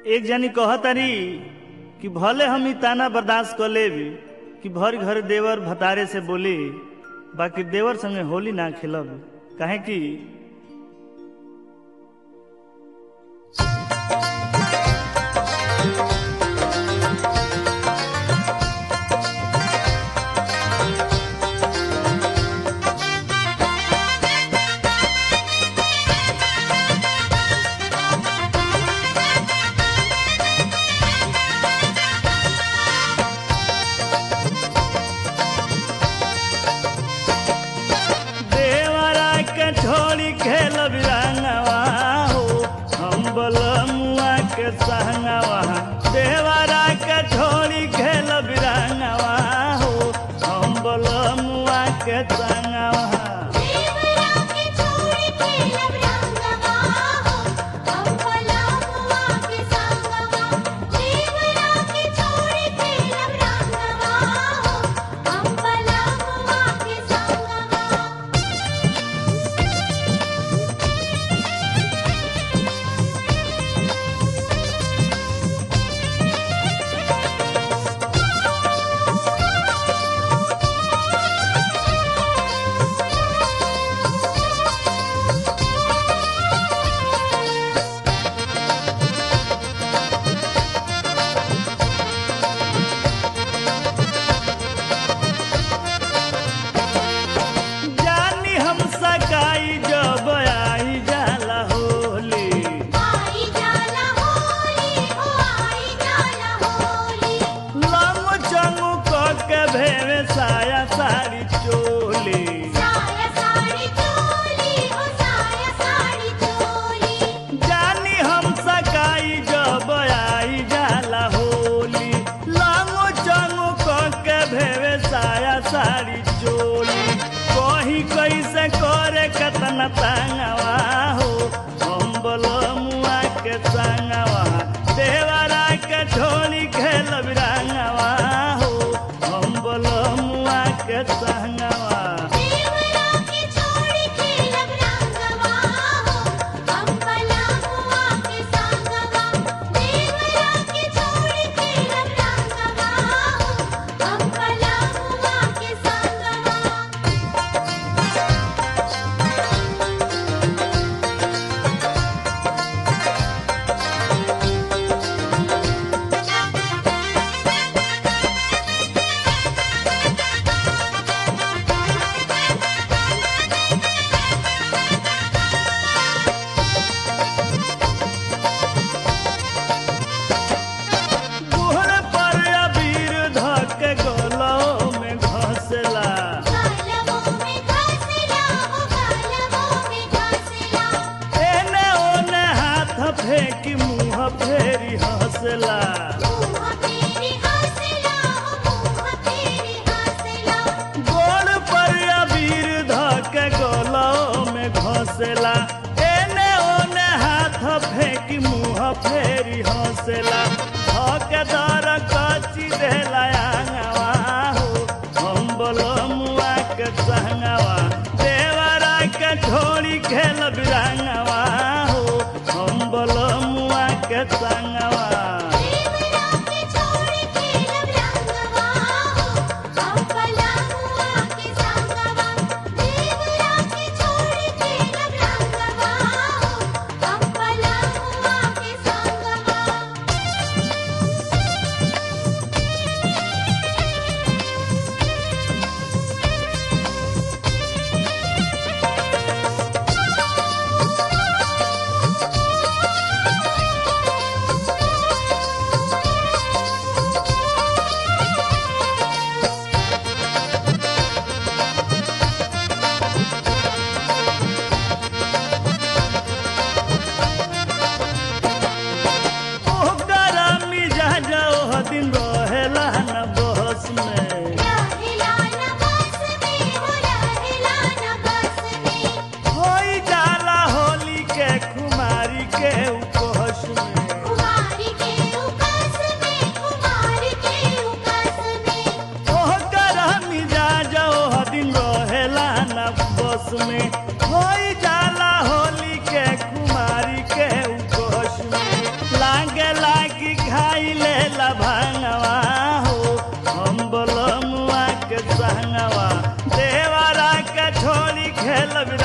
एक जनी कहतारी कि भले हम ई ताना बर्दाश्त कर लेब कि भर घर देवर भतारे से बोली बाकी देवर संगे होली ना खेलब काहे कि देवरा के छोड़ी खेल बिरंगवा हो हम बलमुआ के संगवा देवरा के छोड़ी खेल बिरंगवा हो हम बलमुआ के संगवा देवरा के छोड़ के लब रंगवा हो हम पलामुआ के संगवा देवरा के छोड़ के लब रंगवा हो हम पलामुआ के संगवा जानी हम सकाई जब आई जाला होली आई जाला होली हो आई जाला होली लम चंगू क के भेवे साया साड़ी चोली साया साड़ी चोली हो साया साड़ी चोली जानी हम सकाई जब आई जाला होली लांगो चंगो क के भेवे साया साड़ी चोली कही कैसे करे कतना तंगवा हो हम बलमुआ के संगवा देवरा के छोड़ी खेल बिरंगवा हो हम बलमुआ के संगवा देवरा के छोड़ के लब रंगवा हो हम पलामुआ के संगवा देवरा के छोड़ के लब रंगवा हो हम पलामुआ के संगवा गोहर पर अबीर धक गलो में घसला गालवों में घसला हो गालवों में घसला एने ओने हाथ फेंकी मुंह फेरी हंसला मुँह तेरी हंसला हो मुँह तेरी हंसला गोड़ पर अबीर धक गलो में घसला एने ओने हाथ फेंकी मुंह फेरी हंसला धक दर कची देला आंगवा हो हम बलमुआ के संगवा देवरा के छोड़ी खेल बिरंगवा हो हम बलमुआ के संगवा देवरा के छोड़ के लब रंगवा हो हम पलामुआ के संगवा देवरा के छोड़ के लब रंगवा हो हम पलामुआ के संगवा देवरा खेलब